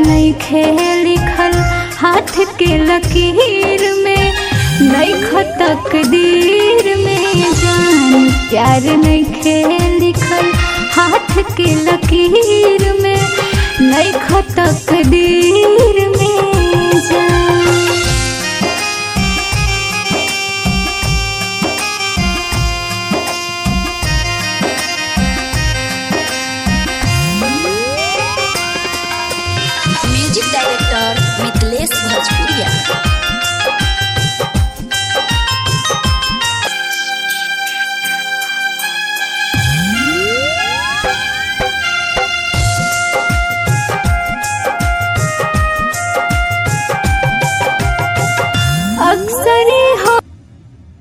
नहीं खे लिखल हाथ के लकीर में नहीं तकदीर में जान प्यार नहीं खे लिखल हाथ के लकीर में नहीं तकदीर